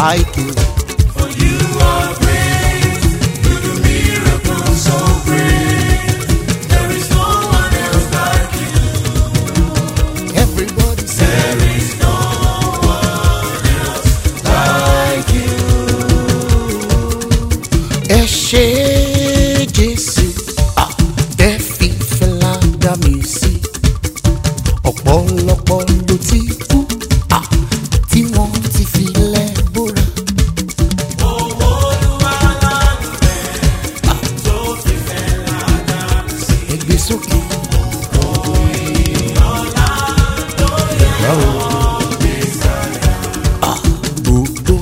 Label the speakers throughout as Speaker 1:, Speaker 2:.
Speaker 1: like you.
Speaker 2: For you are great. You do miracles so great. There is no one else like you.
Speaker 1: Everybody say,
Speaker 2: There is no one else like you.
Speaker 1: ẹ ṣe Jésù, ah, ẹ fi fẹ́lá dá mi sí. Ọ̀pọ̀lọpọ̀ ló ti kú, ah, tí wọ́n ti fi lẹ́ bóra.
Speaker 2: Owó Olúwa lánàá rẹ̀ tó fi fẹ́ ládàá sí.
Speaker 1: Ẹ gbé sókè. Ah, Gbogbo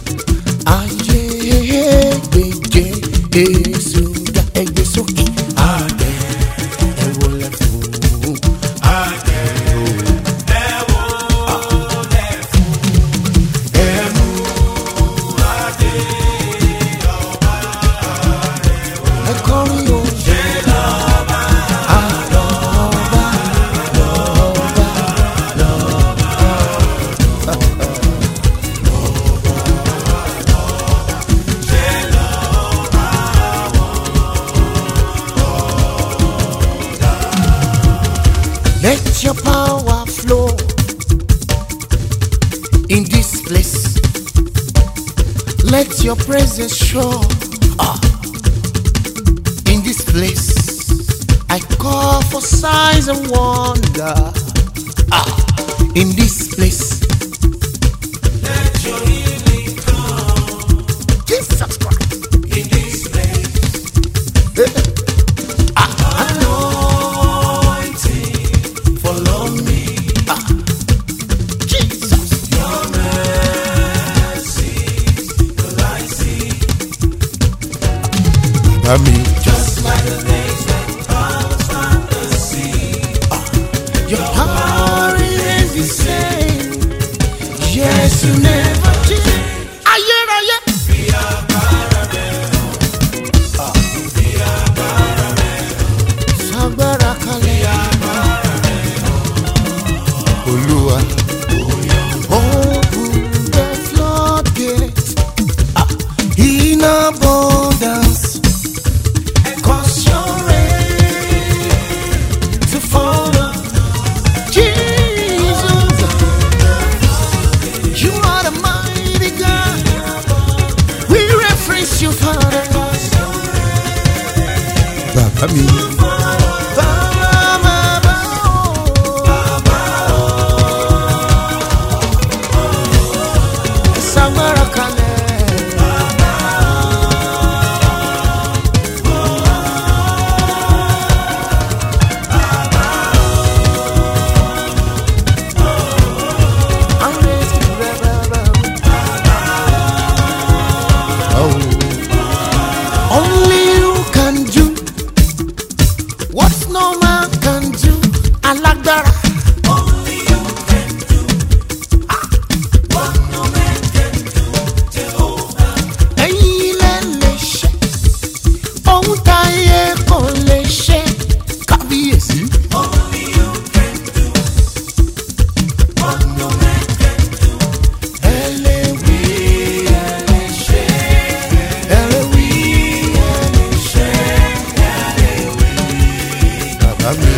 Speaker 1: ayé gbèjé Jésù ga ẹ gbé sókè.
Speaker 2: Adé,
Speaker 1: Ẹ wọlé fún un.
Speaker 2: adé, ẹ wo lẹ̀ fún. Ẹ mú adé ọba rẹ̀ wá.
Speaker 1: Ẹ kọrin o.
Speaker 2: Ṣé lọ́ba
Speaker 1: Àlọ́ba lọ́ba
Speaker 2: ṣé lọ́ba
Speaker 1: Let your power flow in this place. Let your presence show ah, in this place. I call for signs and wonder ah, in this place.
Speaker 2: let your healing come
Speaker 1: Jesus Christ.
Speaker 2: in this place. Anointing follow me.
Speaker 1: Jesus.
Speaker 2: Your mercy will I see.
Speaker 1: I mean,
Speaker 2: Just like the days when powers from the sea.
Speaker 1: your power is the same. Yes, you never change. Ayérayé.
Speaker 2: Bí agbára rẹ̀ hàn, bí agbára rẹ̀
Speaker 1: Sagbára kalẹ̀. Olúwa. Open the floodgates ah, in abundance.
Speaker 2: cause your rain to fall on
Speaker 1: Jesus, you are the mighty God. We reference you, Father. Bàbá mi. Bàbá, bàbá, oh. Sagbára kalẹ̀. I'm ready, bàbá, bàbá. Oh. Only you can do what no man can do. Alágbára.
Speaker 2: Only you can do what no man can do, Jehovah.
Speaker 1: Ẹ̀yin lẹ lè ṣe. Ohun táyé kò lè ṣe. Kábíyèsí.
Speaker 2: Only you can do what no man can do.
Speaker 1: Ẹ lè wí, ẹ lè ṣe. Ẹ lè wí, ẹ lè ṣe. Bàbá mi.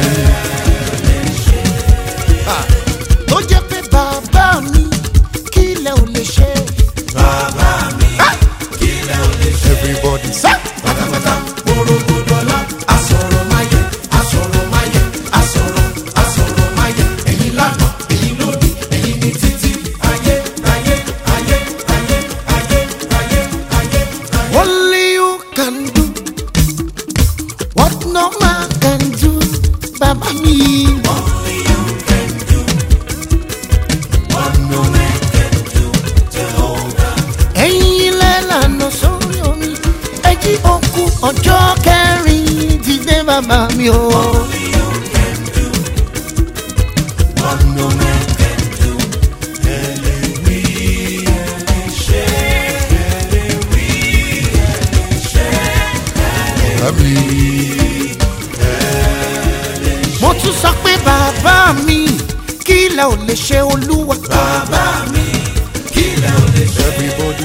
Speaker 1: Ah, Tó jẹ́ pé bàbá mi kí lẹ ò lè ṣe.
Speaker 2: Bàbá mi, kí lẹ ò lè ṣe?
Speaker 1: Everybody say.
Speaker 2: Pátápátá, orogodola, asọ̀rọ̀ máyẹ̀, asọ̀rọ̀ máyẹ̀, asọ̀rọ̀, asọ̀rọ̀ máyẹ̀. Ẹ̀yin lánàá, ẹ̀yin lónìí, ẹ̀yin ní títí. Ayé, ayé, ayé, ayé, ayé, ayé, ayé, ayé.
Speaker 1: Only you can do what no man can do. Bàbá mi.
Speaker 2: Only you can do what no man can do, Jehovah.
Speaker 1: Ẹ̀yin lẹ́lànà sórí omi. Ẹ jí òkú ọjọ́ kẹrin dìde bàbá mi o.
Speaker 2: Only you can do what no man can do. Ẹ lè wí, ẹ lè ṣe, ẹ lè wí, ẹ lè ṣe, ẹ lè
Speaker 1: mi. mo tún sọ pé bàbá mi kí lẹ ò lè ṣe olúwa.
Speaker 2: bàbá mi, kí lẹ ò lè ṣe?
Speaker 1: everybody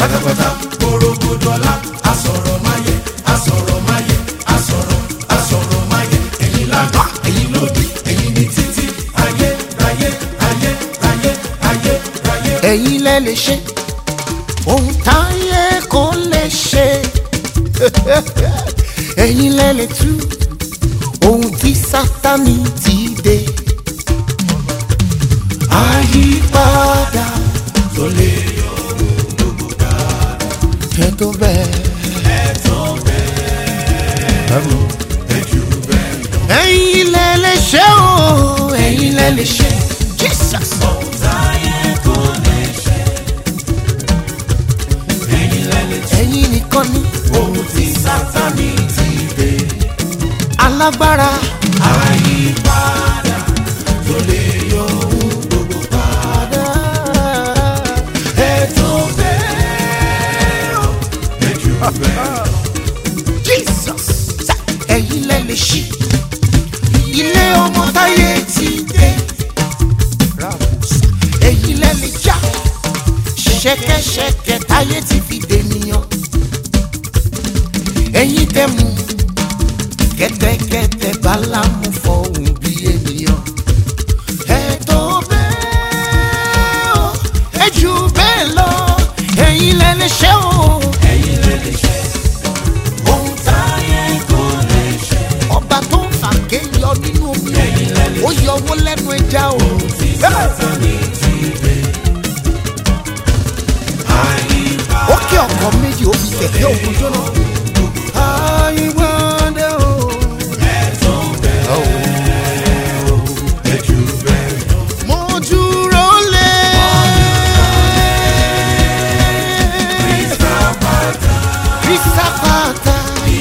Speaker 2: pátápátá gbòrògbòdọ́lá asọ̀rọ̀ máyẹ̀ asọ̀rọ̀ máyẹ̀ asọ̀rọ̀ asọ̀rọ̀ máyẹ̀ ẹ̀yin lánàá ẹ̀yin lódì ẹ̀yin ní títí ayé ráyé ráyé ráyé ráyé ráyé.
Speaker 1: ẹ̀yin lẹ lè ṣe ohun táyé kò lè ṣe ẹ̀yin lẹ lè tú ohun tí sátani ti dé àyípadà
Speaker 2: tó lè yọ gbogbo ká
Speaker 1: ẹ tó bẹ́ẹ̀.
Speaker 2: ẹ̀tọ́ bẹ́ẹ̀ ẹ̀jú bẹ́ẹ̀ lọ.
Speaker 1: ẹ̀yin lẹ lè ṣe o ẹ̀yin lẹ lè ṣe jesus.
Speaker 2: ohun táyé kò lè ṣe ẹ̀yin lẹ́lẹ̀ tí
Speaker 1: ẹ̀yin nìkan ni
Speaker 2: ohun tí sátani ti dé
Speaker 1: alágbára
Speaker 2: àyípadà tó lè yọ ohun gbogbo ká ẹ̀tọ́ bẹ́ẹ̀ ẹ̀jú bẹ́ẹ̀ lọ.
Speaker 1: jesus. ẹ̀yin lẹ lè ṣí ilé ọmọ táyé ti dé ẹ̀yin lẹ lè já ṣẹ̀kẹ̀ṣẹ̀kẹ̀ táyé ti fi dènìyàn ẹ̀yin tẹ mú kẹ́tẹ́kẹ́tẹ́ bálámú fọhùn bí ènìyàn ẹ tó bẹ́ẹ̀ o ẹ jù bẹ́ẹ̀ lọ ẹ̀yin lẹ lè ṣe o
Speaker 2: ẹ̀yin lẹ́lẹ̀ ṣe ohun táyé kò lè ṣe
Speaker 1: ọba tó ń fàgé yọ nínú omi
Speaker 2: ẹ̀yin lẹ́lẹ̀
Speaker 1: ó yọ owó lẹ́nu ẹja o.
Speaker 2: tí sátani ti dé àyípadà.
Speaker 1: ó kí ọkọ méjì ó fi kẹ̀kẹ́ òkun jóná. àyíwádé o. mo dúró lé. Krista pata.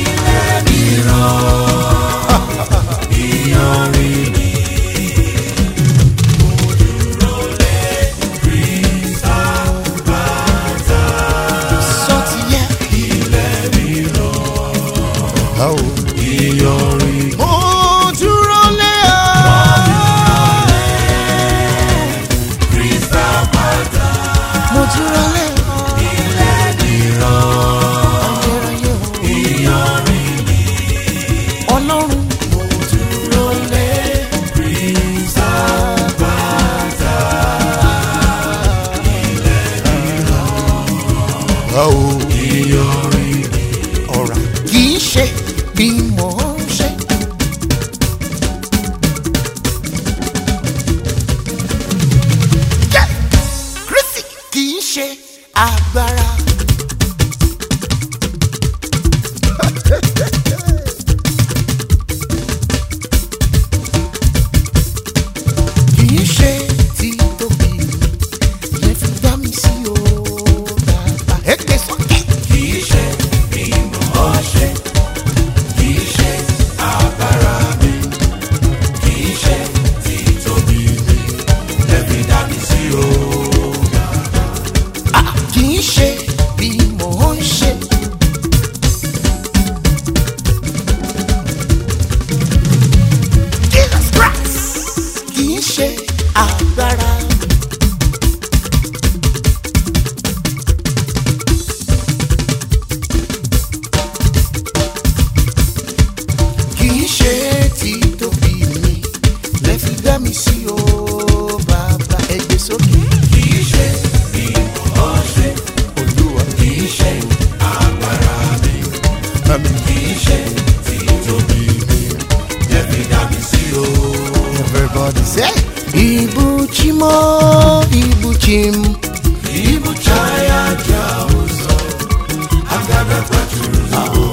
Speaker 1: Sọ ti yẹ. Mo dúró lé o. Mo dúró lé o. Ayérayé o. Ọlọ́run. Mo dúró lé. ọ̀rà kì í ṣe bí mò ń ṣe. Jẹ́ Kristi kì í ṣe agbára. Kì í ṣe títóbi yẹn fi dá mi sí o bàbá. Ẹ gbé sókè.
Speaker 2: Kìí ṣe ìmọ̀ ṣe, kìí ṣe agbára mi, kìí ṣe títóbi mi, lẹ́bi dá mi sí o.
Speaker 1: kì í ṣe bí mò ń ṣe. Jesus Christ kì í ṣe agbára. Kì í ṣe títóbi mi lẹ́fi dá mi sí o bàbá ẹgbẹ́ sókè.
Speaker 2: Kìí ṣe ìmọ̀ ṣe,
Speaker 1: Olúwa
Speaker 2: kìí ṣe agbára mi, kìí ṣe títóbi mi, lẹ́bi dá mi sí o.
Speaker 1: Everybody say, Ibuchimo, Ibuchim,
Speaker 2: Ibu chaya ja ụzọ, agabe kwaturu n'ahụ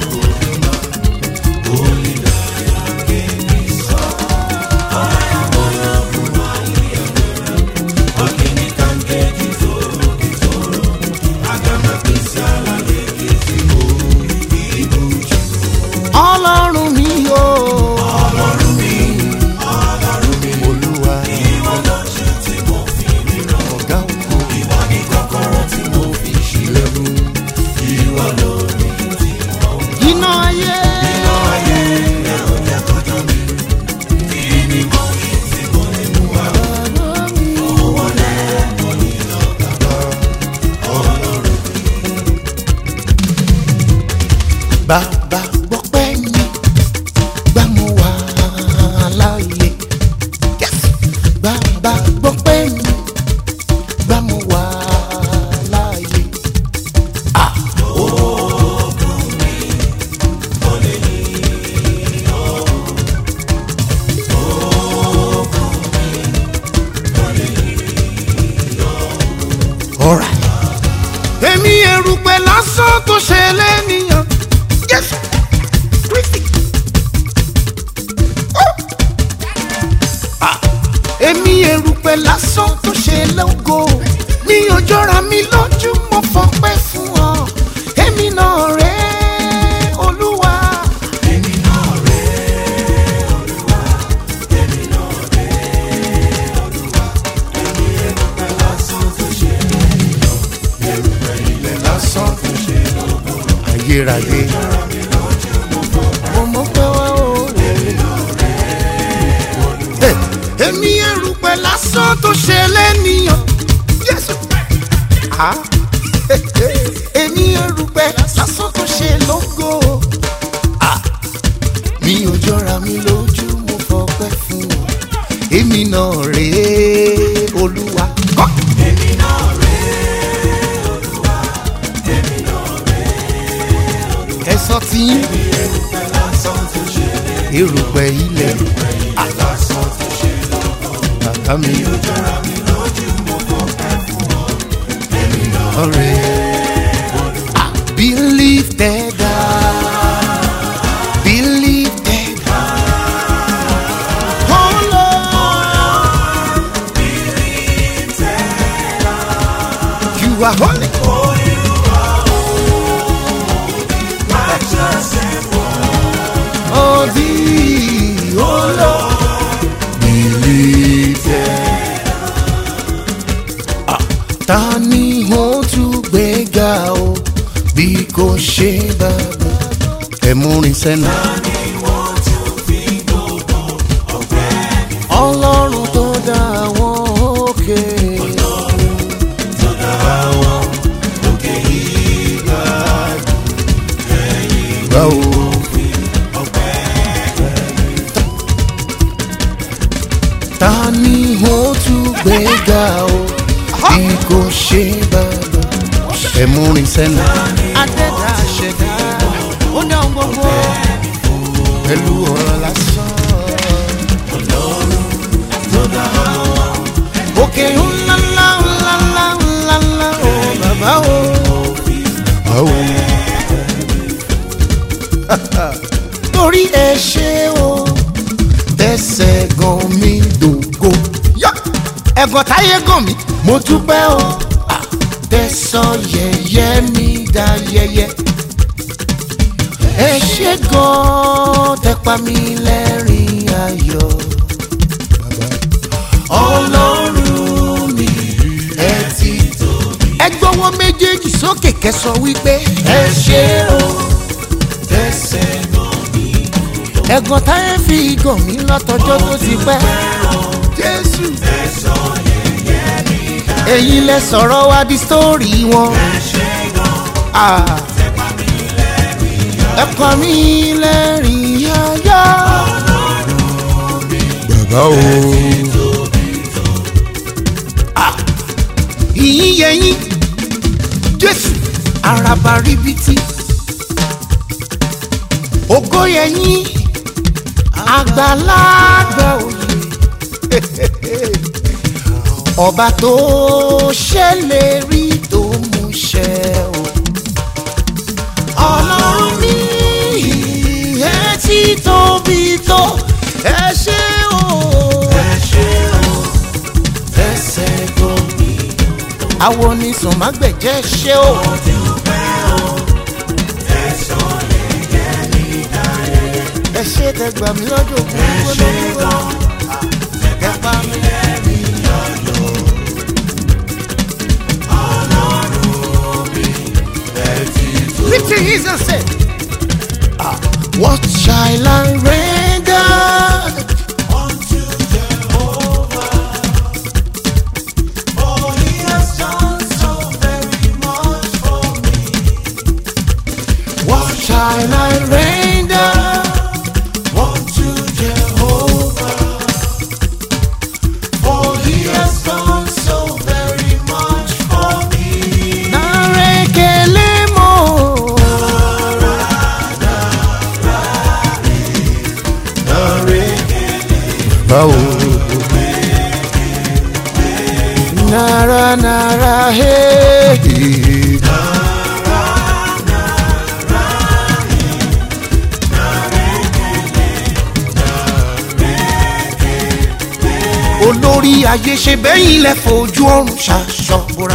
Speaker 2: olile anya nke nsọ. Anya mụrụ bụ nwanyị ya nwere, ọ gịnị ka m ga-eji toro gị toro? Aga m akpịsị ala na-ekezi o, ibu ji
Speaker 1: Ọlọ́run mi o.
Speaker 2: ọlọ́run mi, ọlọ́run mi.
Speaker 1: Olúwa
Speaker 2: Ìwọ lójú tí mo fi ríran,
Speaker 1: ọ̀gá òkú. bàbá gbọ́pẹ́ mi gbà mo wà láàyè Yes. bàbá gbọ́pẹ́ mi gbà mo wà láàyè. Ah. Alright. èmi erùpẹ̀ lásán tó ṣe lẹ́nìyàn. Yes. Christy. Oh. Ah. èmi erùpẹ̀ lásán tó ṣe lógo mi ò jọra mi lójú mo fọpẹ́ fún ọ èmi náà rè é olúwa. èmi náà rè é olúwa èmi náà rè é olúwa èmi erùpẹ̀ lásán tó ṣe lẹ́nìyàn erùpẹ̀ ilẹ̀ lásán tó ṣe lógo ayérayé mo mọ̀ pé wá o èmi erùpẹ̀ lásán tó ṣe lẹ́nìyàn. Jésù. Ah. èmi erùpẹ̀ lásán tó ṣe lógo. Ah. mi ò jọra mi lójú mo fọpẹ́ fún ọ. èmi náà rèé olúwa. Kọ́. ẹ sọ tí erùpẹ̀ ilẹ̀ bàbá mi ọ̀rẹ́ believe that God believe that God oh Lord you are holy. Oh, thee, oh Lord, believe that. Ah, Ta ni ó tún gbé ga o bí kò ṣe bàbá ẹ̀múrin sẹ́nu. Ọlọ́run tó dá àwọn òkè. Báwo? ta ni ó tún gbé ga o bí kò ṣe bàbá ẹ̀múrin sẹ́nu. adẹ́dá ṣẹ̀dá ó ní àwọn gbogbo pẹ̀lú ọ̀rọ̀ lásán. òkè ńlá ńlá ńlá ńlá ńlá ńlá o bàbá o. báwo. torí ẹ ṣe o tẹsẹ̀ gan mi dògo. Yá! ẹ̀gàn táyé gàn mí mo dúpẹ́ o. Ah! tẹ̀sán yẹ̀yẹ́ mi dá yẹyẹ. ẹ ṣe gan tẹpa mi lẹ́rìn ayọ̀. ọlọ́run mi ẹ ti tóbi. ẹ gbọ́wọ́ méjèèjì sókè kẹsàn wípé ẹ ṣe o tẹ̀sẹ̀ gan mi ẹ̀gàn táyé fi gàn mí látọjọ́ tó ti pẹ́. jésù. èyí lẹ sọ̀rọ̀ wá di sítórì wọn. Ah. ẹ pa mí lẹ́rìn yáyá. bàbá o. Ah. ìyín yẹyín jésù araba ríbitì ògo yẹyín àgbàlagbà òye ọba tó ṣèlérí tó múṣẹ o ọlọ́run mi ẹ ti tóbi tó ẹ ṣe o ẹsẹ̀ gómi àwọn onísùn má gbẹ̀jẹ̀ ṣe o. ẹ ṣe tẹ gbà mí lọ́dọ̀ kúrú lọ́wọ́ ẹ bá mi lẹ́rìí ayọ̀. Lift your hands and say, ah, What shall I render
Speaker 2: Unto Jehovah, for he has done so very much for me.
Speaker 1: What shall while I render
Speaker 2: unto Jehovah. For he has done so very much for me.
Speaker 1: narekele mo. Báwo? Nara nara hey. olórí ayé ṣe bẹ́yìn lẹ fojú ọrùn ṣaṣọ bora.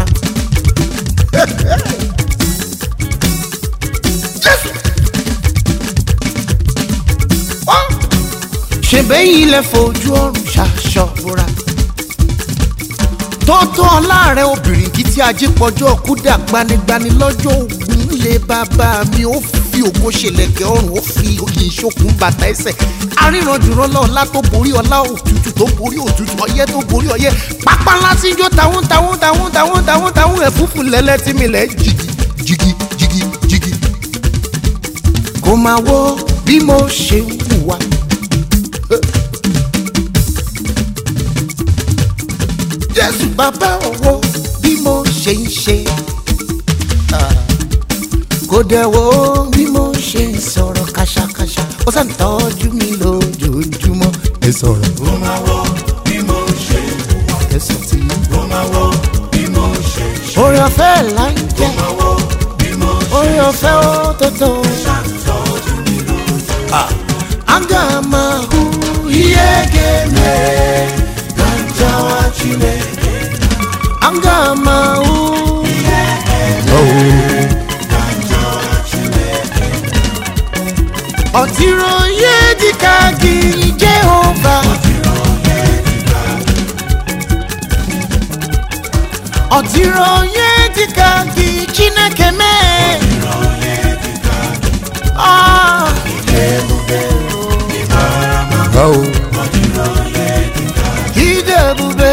Speaker 1: Jésù. Wá. ṣe bẹ́yìn lẹ fojú ọrùn ṣaṣọ bora. tótó ọlá rẹ obìnrin kì í tí ajé pọjọ́ kúdà gbanigbani lọ́jọ́ ogun lé bàbá mi ó fi ògo ṣẹlẹ̀kẹ̀ ọrùn ó fi òkè ìṣokùn bàtà ẹsẹ̀ aríranjùrọ̀ lọ́ọ̀lá tó borí ọlá òtútù tó borí òtútù ọyẹ́ tó borí ọyẹ́ pápá ńlá tí ń jó tàwọn tàwọn tàwọn tàwọn tàwọn tàwọn ẹ̀fúfù lẹ́lẹ́ tí mi lẹ̀ jìgì jìgì jìgì jìgì. kò máa wo bí mo ṣe ń hùwà. jésù bàbá owó bí mo ṣe ń ṣe. kò dẹ̀ wo bí mo ṣe ń sọ̀rọ̀ kàṣàkàṣà ó sàn tọ́jú mi lójoojúmọ́. ẹ sọ̀rọ̀
Speaker 2: Ó máa wọ bí mo ṣe wà.
Speaker 1: ẹ sọ tí.
Speaker 2: Ó máa wọ bí mo ṣe ṣe.
Speaker 1: orí ọ̀fẹ́ là ń jẹ́
Speaker 2: Ó máa wọ bí mo ṣe
Speaker 1: orí ọ̀fẹ́ ó tó tó.
Speaker 2: ṣàtọ́jú mi lójú.
Speaker 1: agamahu
Speaker 2: Iye gèmè gàjà wá Chineke.
Speaker 1: agamahu. ọ̀tírọ̀ yé dìka gí jehova. ọ̀tírọ̀ yé dìka gí chineke mee. Ah. Ide ebube.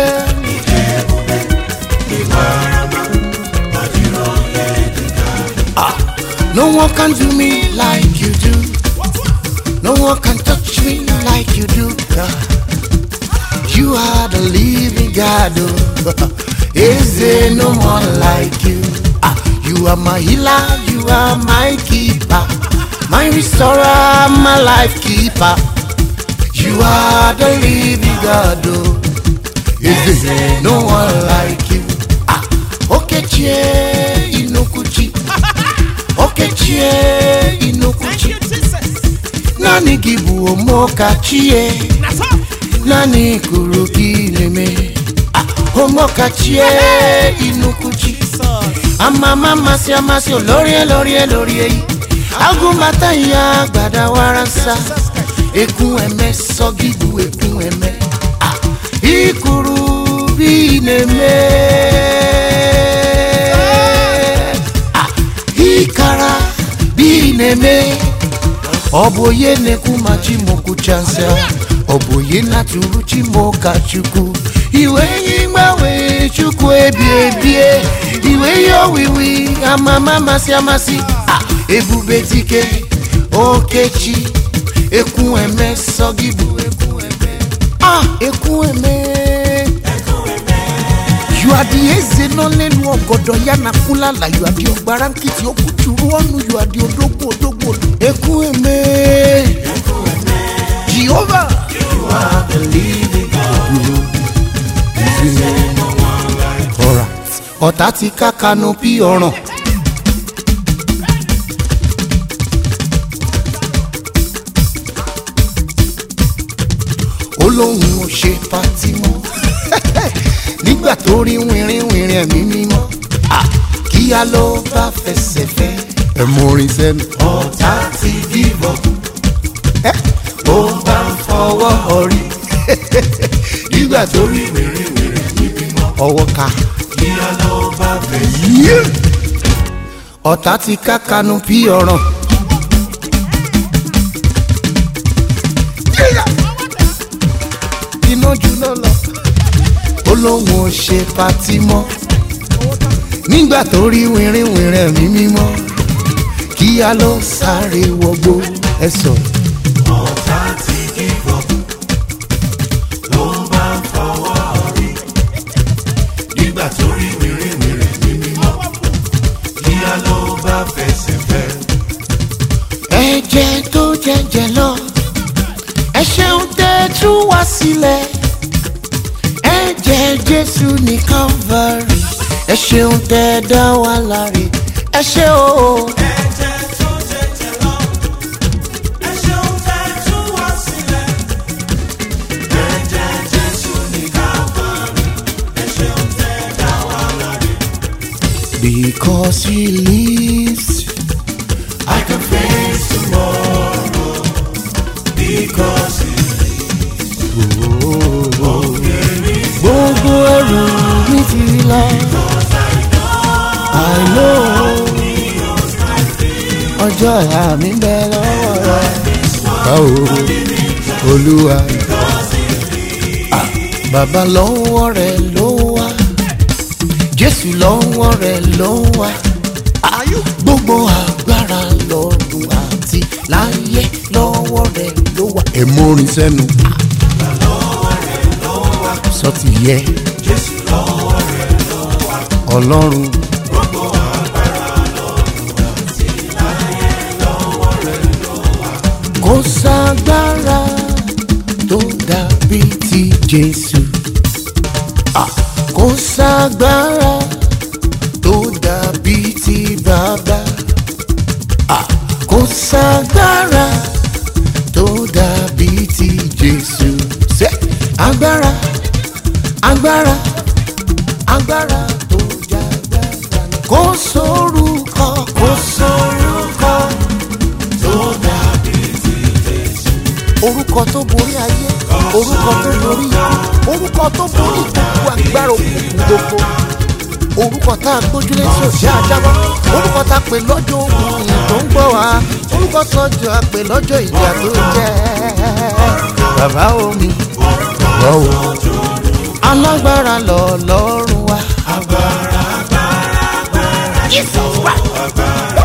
Speaker 1: Ah, No one can do me like you do. No one can touch me like you do. God. You are the living God. Oh. Is there no one like you? Ah, you are my healer. You are my keeper. My restorer, my life keeper. You are the living God. Oh. Is there no one like you? Ah, Okechie Inukuchi. Okechie Inukuchi. Nani gị bụ omokachie Nani kụrụ gị na-eme Ah, Omokachie Inukuchi Amama masị amasị olorie lorie lorie yi Agụmata ya gbadawara nsa Ekun eme sọ gị bụ ekun eme Ah, Ikuru bi na-eme Ah, Ikara bi na-eme ọ bụ onye na-ekwu ma chimokwucha nsị ọ bụ onye na-atụrụ chimoka chukwu iwe ihe mgbanwe chukwu ebi ebie iwe ihe owiwi amama amasị amasị a ebube dike okechi ekwu eme sọ gị bụ ekwu eme ah ekwu eme you are the eze nọ n'elu ọgọdọ ya na fulala you are the ọgbara nkịtị okwu juru ọnụ you are the odogwu odogwu ekwu eme jehova you are the living God ọ̀rà ọ̀tá ti ká kanopi ọ̀ràn. ó lóun ò ṣe pátí mọ́ nígbà tó rí wìnrin wìnrin ẹ̀mí mímọ́ Ah, kíá ló bá fẹsẹ̀ fẹ́. ẹ mú orin sẹ́nu.
Speaker 2: Ọ̀tá ti give up.
Speaker 1: ẹ
Speaker 2: Ó bá ń fọwọ́ ọrí. Nígbà tó rí wèrèwèrè níbí mọ́.
Speaker 1: ọwọ́ ká.
Speaker 2: Kíá ló bá fẹ̀ sí.
Speaker 1: Yeah. ọ̀tá ti ká kanu bí ọ̀ràn. iná juná lọ. ó lóun ò ṣe patí mọ́. nígbà tó rí wìnrin wìnrin ẹ̀mí mímọ́. kíá ló sáré wọgbó ẹ sọ.
Speaker 2: ọ̀tá ti kíkọ́ ló bá ń fọwọ́ rí nígbà tó rí wèrèwèrè ní mímọ́ kíá ló bá fẹsẹ̀ fẹ́.
Speaker 1: ẹ̀jẹ̀ tó jẹ̀jẹ̀ lọ ẹ ṣeun tẹ́ tú wá sílẹ̀ ẹ̀jẹ̀ jésù ní calvary ẹ ṣeun tẹ́ dá wa láre ẹ ṣe o.
Speaker 2: ẹ̀jẹ̀ tó jẹ̀jẹ̀ lọ ẹ ṣeun tẹ́ tú wá sílẹ̀ ẹ̀jẹ̀ jésù ní káfárí ẹ ṣeun tẹ́ dá wa láre.
Speaker 1: Because he lives,
Speaker 2: I can face tomorrow because he
Speaker 1: gbogbo ẹrù mi ti lọ. I know ọjọ́ ìhà mi ń bẹ lọ́wọ́ rẹ̀. Báwo olúwa Ah, bàbá lọ́wọ́ rẹ̀ ló wá Jésù lọ́wọ́ rẹ̀ ló wá gbogbo agbára lọ́run àti láyé lọ́wọ́ rẹ̀ ló wá. ẹ mórin sẹ́nu sọ ti yẹ
Speaker 2: Jésù lọ́wọ́ rẹ̀ lọ́wọ́
Speaker 1: ọlọ́run.
Speaker 2: gbogbo agbára lọ́run àti láyé lọ́wọ́ rẹ̀ lọ́wọ́.
Speaker 1: kò ságbára tó dàbí ti jésù Ah, kò ságbára tó dàbí ti bàbá Ah, kò ságbára tó dàbí ti jésù ṣe agbára agbára agbára tó jágbára kò sórúkọ kò sórúkọ
Speaker 2: tó dàbí ti Jésù.
Speaker 1: orúkọ tó borí ayé orúkọ tó borí ikú orúkọ tó borí gbogbo agbára òkùnkùn gbogbo orúkọ tá a gbójúlé tí ò ṣe àjábọ́ orúkọ tá a pè lọ́jọ́ ogun ìyìn tó ń gbọ́ wá orúkọ tọ́jú a pè lọ́jọ́ ìjà tó jẹ́ bàbá omi lọ́wọ́ alágbára lọ lọ́rùn wa.
Speaker 2: agbára agbára agbára
Speaker 1: Jesus Christ.
Speaker 2: agbára.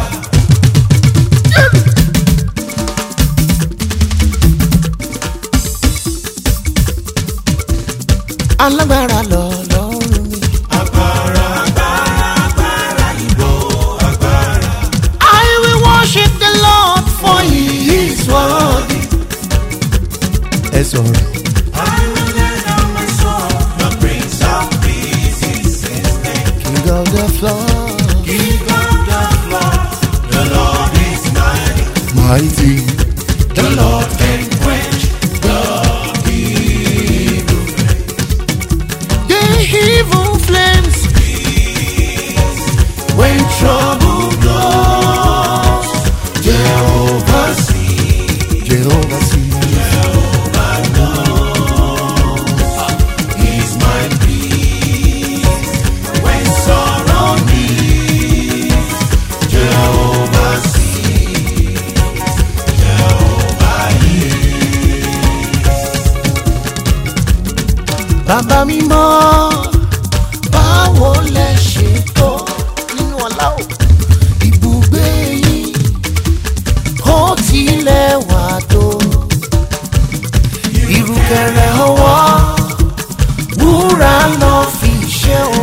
Speaker 1: alágbára lọ lọ́rùn mi.
Speaker 2: agbára agbára agbára ìbò agbára.
Speaker 1: I will worship the Lord for he is worthy. ẹ sọ̀rọ̀.
Speaker 2: I will lay down my soul, the Prince of Peace is his name.
Speaker 1: King of the floor,
Speaker 2: King of the floor, the Lord is mighty.
Speaker 1: mighty.
Speaker 2: The Lord can quench the evil.
Speaker 1: The evil flames
Speaker 2: When trouble blows, Jehovah sees.
Speaker 1: Jehovah sees.
Speaker 2: He's my peace. When sorrow needs, Jehovah sees. Jehovah
Speaker 1: Bàbá mi mọ́ báwo lẹ ṣe tó nínú ọlá o. Ibùgbé yín ó tilẹ̀ wà tó. Ìrùkẹ̀rẹ̀ ọwọ́ wúrà lọ fi ṣe o.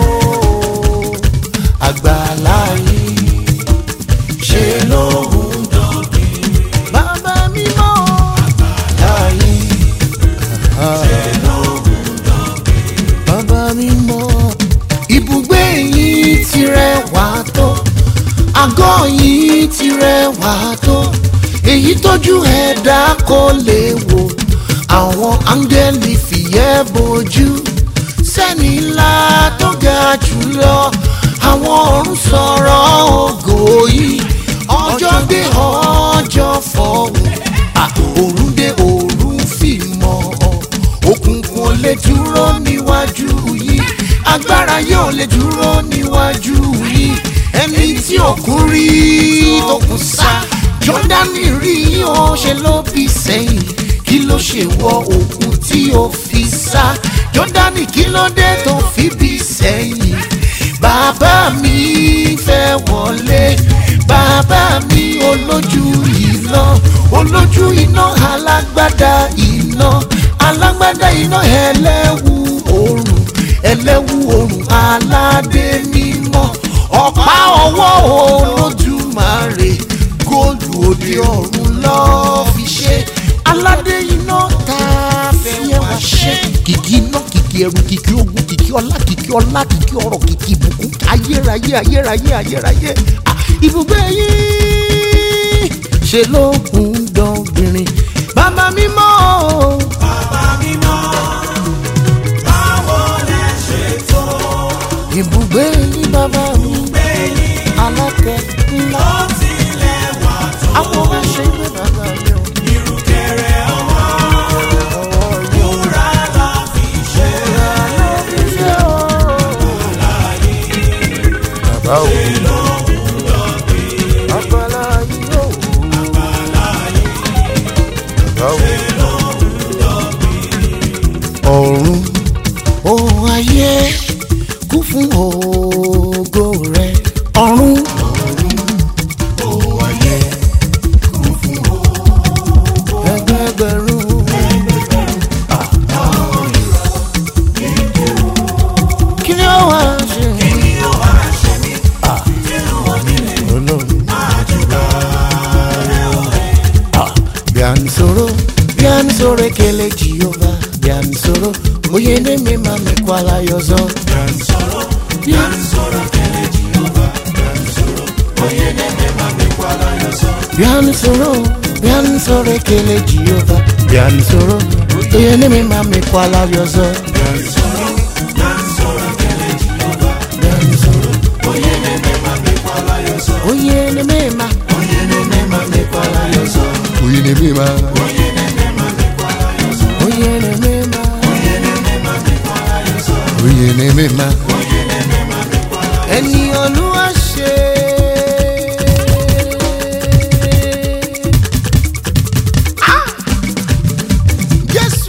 Speaker 1: Àgbàlá yìí ṣe lóhùn dọ̀bí. Bàbá mi mọ́ àgbàlá yìí ṣe lóhùn dọ̀bí. Bàbá mi mọ́ ibùgbé yìí ti rẹwà tó àgọ́ yìí ti rẹwà tó èyí tójú ẹ̀dá kò lè wò àwọn áńgẹ́lì fìyẹ́ bojú sẹ́ni ńlá tó ga jùlọ àwọn ọ̀run sọ̀rọ̀ ògo yìí ọjọ́ dé ọjọ́ fọ̀hún òrùn dé òrùn fìmọ̀ òkùnkùn ò lè dúró níwájú yìí agbára yóò lè dúró níwájú yìí ẹni tí òkun rí tó kù sá jọ́dánì rí ó ṣe ló bí sẹ́yìn kí ló ṣe wọ òkun tí ó fi sá jọ́dánì kí ló dé tó fi bí sẹ́yìn bàbá mi fẹ́ wọlé bàbá mi ò aládé iná ẹlẹ́wù oòrùn ẹlẹ́wù oòrùn aládé mímọ́ ọ̀pá ọwọ́ olódùmarè góòlù òde ọ̀run lọ́ọ́ fi ṣe aládé iná tá a fi ẹ wá ṣe kìkì iná kìkì ẹrù kìkì ogun kìkì ọlá kìkì ọlá kìkì ọrọ̀ kìkì ìbùkún ayérayé ayérayé ayérayé Ah, ibùgbé yìí ṣe ló ń dọ̀gbìnrin bàbá mímọ́ o.
Speaker 2: bàbá mímọ́ báwo lẹ ṣe tó
Speaker 1: ibùgbé yìí bàbá mi
Speaker 2: gbẹ̀yìn
Speaker 1: alákẹ́ ńlá
Speaker 2: ó tilẹ̀ wà tó
Speaker 1: àwọn bá ṣe gbé bàbá mi o.
Speaker 2: ìrùkẹ̀rẹ̀ ọwọ́
Speaker 1: ọwọ́ yóò
Speaker 2: wúrà lọ fi ṣe
Speaker 1: ṣe o. bàbá o. àgbàlá yìí o. bàbá o. ọ̀run ohun ayé kú fún ògo rẹ. ọ̀run ẹgbẹgbẹ̀rún. kí ni ó wá ṣe. Ọlọ́run. Ah, bí a ní sọ̀rọ̀ bí a ní sọ̀rọ̀ ekele jehova bí a ní sọ̀rọ̀ oyè ní mi máa mi kọ́ alayọ̀ zọ. bí a ní sọ̀rọ̀ bí a ní sọ̀rọ̀ bí a ní sọ̀rọ̀ ekele jehova bí a ní sọ̀rọ̀ oyè ní mi máa mi kọ́ alayọ̀ zọ. bí a ní sọ̀rọ̀ oyè ní mi máa mi kọ́ alayọ̀ zọ. oyè ní mi máa oyè ní mi máa mi kọ́ alayọ̀ zọ. oyè ní mi máa oyè ní mi máa mi kọ́ alayọ̀ zọ. oyè ní mi máa oyè ní mi máa mi kọ́ alayọ̀ zọ. oyè ní mi máa oyè ní mi máa mi kọ́ alayọ̀ zọ. ẹni olúwa ṣe. Ah! Jésù.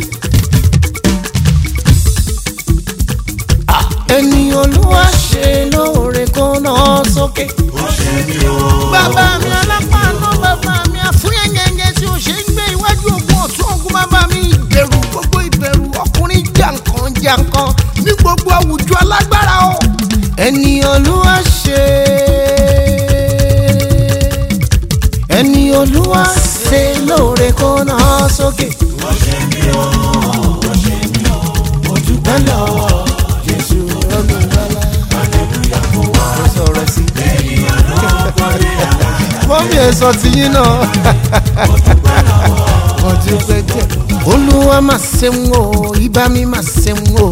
Speaker 1: Ah! ẹni olúwa ṣe lóore kó náà sókè. bàbá mi alápàánú bàbá mi àfúnyẹ̀yẹ̀yẹ̀ tí ó ṣe ń gbé iwájú ogun ọ̀tún ogun bàbá mi ìbẹ̀rù gbogbo ìbẹ̀rù ọkùnrin jàǹkan jàǹkan ní gbogbo àwùjọ alágbára o. ẹni olúwa ṣe ẹni olúwa ṣe lóore kó náà sókè. mo dúpẹ́ lọ́wọ́ jésù olùgbàlà. mo sọ̀rọ̀ sí i. mọ́mí ẹ̀ sọ ti yín náà. mo dúpẹ́ jẹ́. olúwa máa ṣeun o ibà mi máa ṣeun o.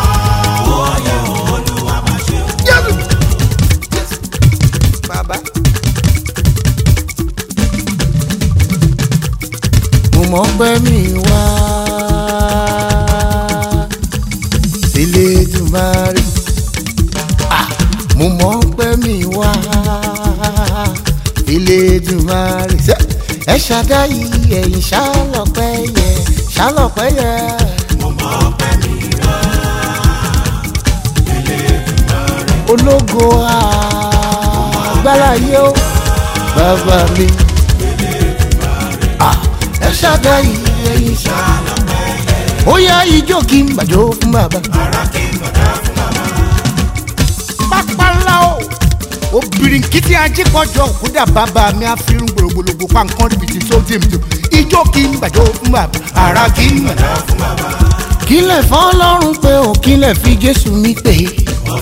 Speaker 1: Jésù. Jésù. Bàbá. mo mọ̀ pé mi wá sílé dùmarè Ah, mo mọ̀ pé mi wá sílé dùmarè Ṣé ẹ ṣàdáyé ẹ̀yìn ṣálọ̀pẹ́ yẹ ṣálọ̀pẹ́ yẹ. ológo agbára yé o bàbá mi Ah, ẹ ṣàdáyé ẹ̀yìn ṣálọ̀pẹ́ yẹ. ó yá ijó kí n gbàjó fún bàbá. pápálá o obìnrin kìtì ajíkọjọ òkúta bàbá mi àfihàn gbòlògbòlògbò pa nǹkan rìbìtì tó dì mí tó ijó kí n gbàjọ fún bàbá ara kí n gbàjọ fún bàbá. kílẹ̀ fọlọ́run pé ò kílẹ̀ fi jésù mi pè é.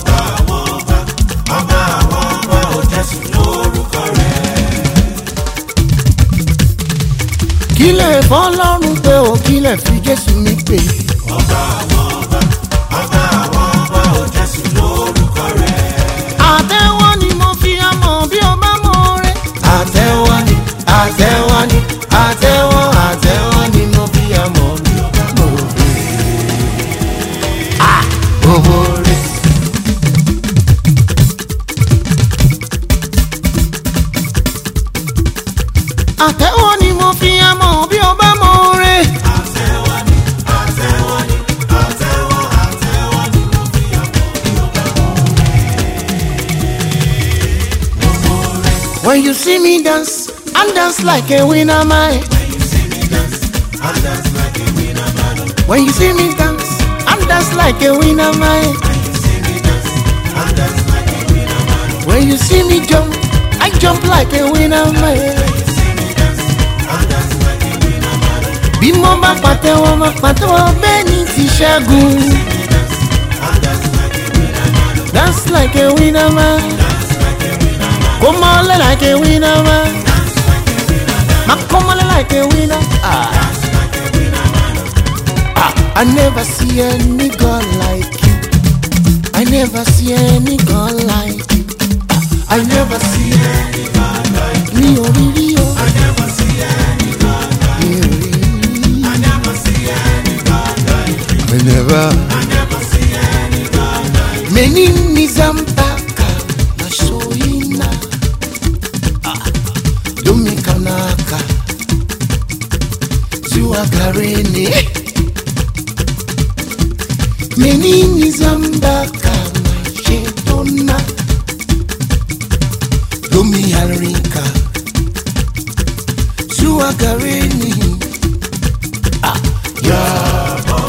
Speaker 1: kílẹ̀ fọlọ́run pé ò kílẹ̀ fi jésù mi pè é. àtẹ̀wọ́ ni mo fi àmọ̀ bí o bá mọ̀ rẹ̀. àtẹ̀wọ́ ni àtẹ̀wọ́ ni àtẹ̀wọ́ àtẹ̀wọ́ ni mo fi àmọ̀ bí o bá mọ̀ rẹ̀. owó rẹ̀. àtẹ̀wọ́ ni mo fi àmọ̀ bí o bá mọ̀ rẹ̀. When you see me dance, and dance like a winner man. When you see me dance, I'm dance like a winner man. When you see me jump, I jump like a winner man. Bí mo bá pàtẹ́wọ́ máa pàtẹ́wọ́ bẹ́ẹ̀ ni ti ṣẹ́gun. Dance like a winner man. Come on like a winner man. Ma come on like a winner. Ah. Ah, I never see any girl like you. I never see any girl like you. Ah, I never see any girl like you. Mi ò rí rí o. I never see any girl like you. Mi ò rí rí. I never see any girl like you. I never. I never see any girl like you. Meni nizampaka mashoina. Ah, Domi kanaka. Zua garini. Menini zambaka mashetona Domi harika Zua garini Ah, Yabo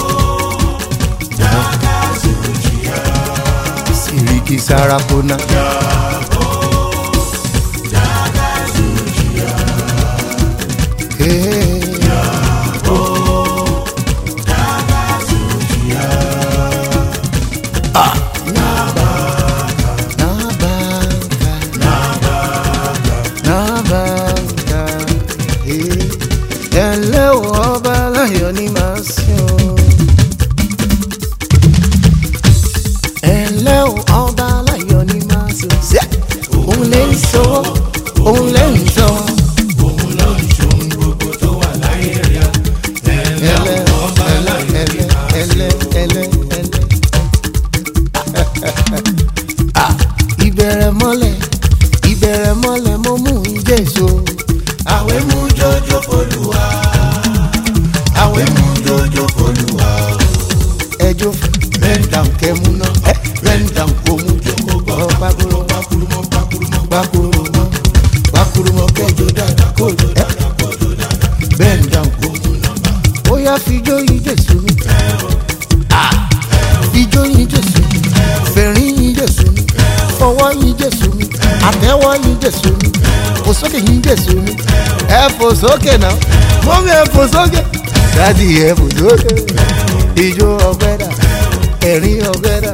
Speaker 1: Siriki Sarapona Hey. Nabanga, eh. ẹlẹ́ o ọba aláyọ̀ ni màá sìn o. ẹlẹ́ o ọba aláyọ̀ ni màá sìn o. Ṣé òun lè ń sọ òun lè ń sọ. ẹlẹ́ ọba aláyọ̀ ni màá sìn o. ẹlẹ́ ẹlẹ́ ẹlẹ́. Ah, ìbẹ̀rẹ̀ mọ́lẹ̀ ìbẹ̀rẹ̀ mọ́lẹ̀ mo mú ìjẹ́so. àwẹ̀ mú jọjọ olúwa àwẹ̀ mú jọjọ olúwa. ẹjọ́ rẹ́ńdà kẹ́mú náà rẹ́ńdà kò mú jókòó gbọ́. pakuru pakuru mọ́ pakuru mọ́ pakuru mọ́ pakuru mọ́ kẹjọ dáadáa kójọ dáadáa kójọ dáadáa. rẹ́ńdà kò mú nọ́mbà. ó yá fijó ìjẹ́sọ mi. fijó ìjẹ́sọ mi. fẹ̀rín ìjẹ́sọ mi. fọwọ́ ìjẹ́sọ mi. àtẹ́wọ́ ìjẹ́sọ mi. fò sókè ìjẹ́sọ mi. ẹ fò sókè náà. mọ́mí ẹ fò sókè. dádì ẹ fò sókè. ijó ọgbẹ́ dà. ẹ̀rín ọgbẹ́ dà.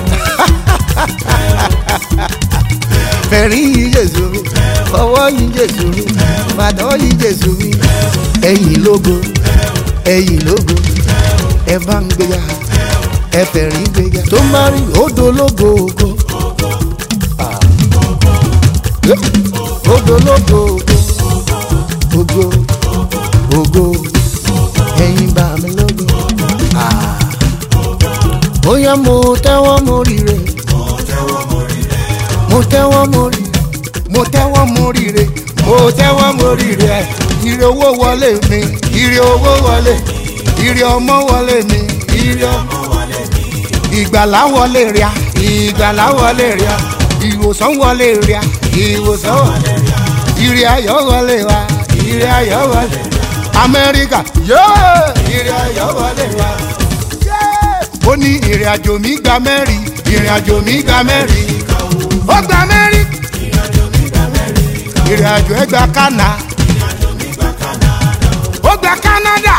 Speaker 1: fẹ̀rín ìjẹ́sọ mi. fọwọ́ ìjẹ́sọ mi. fàdọ́ ìjẹ́sọ mi. ẹ̀yìn lógo. ẹ̀yìn lógo. ẹ bá ń gbéga. ẹ fẹ̀rín gbéga. tó máa rí odò lógo ògo. Ogo logo ogo ogo ẹyin bá mi lógo. Ah. Bóyá mo tẹ́wọ́ mo rire. Mo tẹ́wọ́ mo rire. Mo tẹ́wọ́ mo rire. Mo tẹ́wọ́ mo rire. Ire owó wọlé mi. Ire owó wọlé. Ire ọmọ wọlé mi. Ire ọmọ wọlé mi. Ìgbàlá wọlé ríà. Ìgbàlá wọlé ríà. Ìwòsàn wọlé ríà. Ìwòsàn wọlé ríà. Ire ayọ̀ wọlé wa. Ire ayọ̀ wọlé. Amẹ́ríkà yóò. Ire ayọ̀ wọlé wa. Ó ní ìrìn àjò mi gba mẹ́rin. Ìrìn àjò mi gba mẹ́rin. Ó gba mẹ́rin. Ìrìn àjò ẹ gba Kánà. Ó gba Kánádà.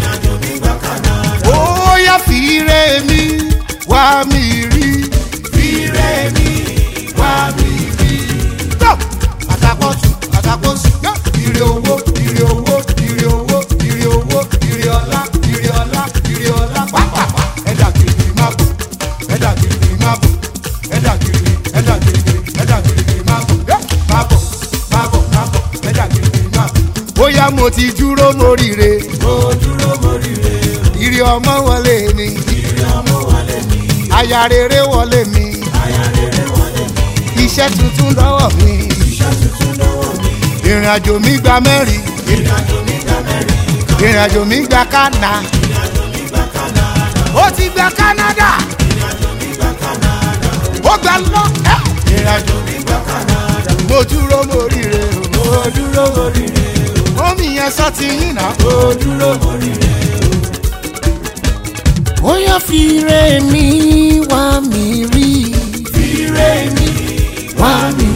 Speaker 1: Ó yá fi ire mi wá mi rí. Fi ire mi wá mi rí. Tó àtàkọ́sù àtàkọ́sù yó. Ire owó ire owó ire owó ire owó ire ọlá ire ọlá ire ọlá pápápá. Ẹ̀dà kìrìkìrì má bò ẹ̀dà kìrìkìrì má bò ẹ̀dà kìrìkìrì ẹ̀dà kìrìkìrì ẹ̀dà kìrìkìrì má bò yó. má bò má bò má bò ẹ̀dà kìrìkìrì má bò. Bóyá mo ti dúró mo ríre. Mo dúró mo ríre. Ire ọmọ wọlé mi. Ire ọmọ wọlé mi. Aya rere wọlé mi. Aya rere wọlé mi. Iṣẹ́ tuntun lọ́wọ́ mi. Iṣẹ́ tuntun lọ́wọ́ mi. Ìrìn àjò mi gba mẹ́rin. Ìrìn àjò mi gba mẹ́rin. Ìrìn àjò mi gba Kánà. Ìrìn àjò mi gba Kánà. Ó ti gba Kánádà. Ìrìn àjò mi gba Kánádà. Ó gba lọ. Ìrìn àjò mi gba Kánádà. Mo dúró mo ríre o. Mo dúró mo ríre o. Omi yẹn sọ ti yín náà. Mo dúró mo ríre o. ó yá fire mi wá mi rí
Speaker 2: Ire mi
Speaker 1: wá mi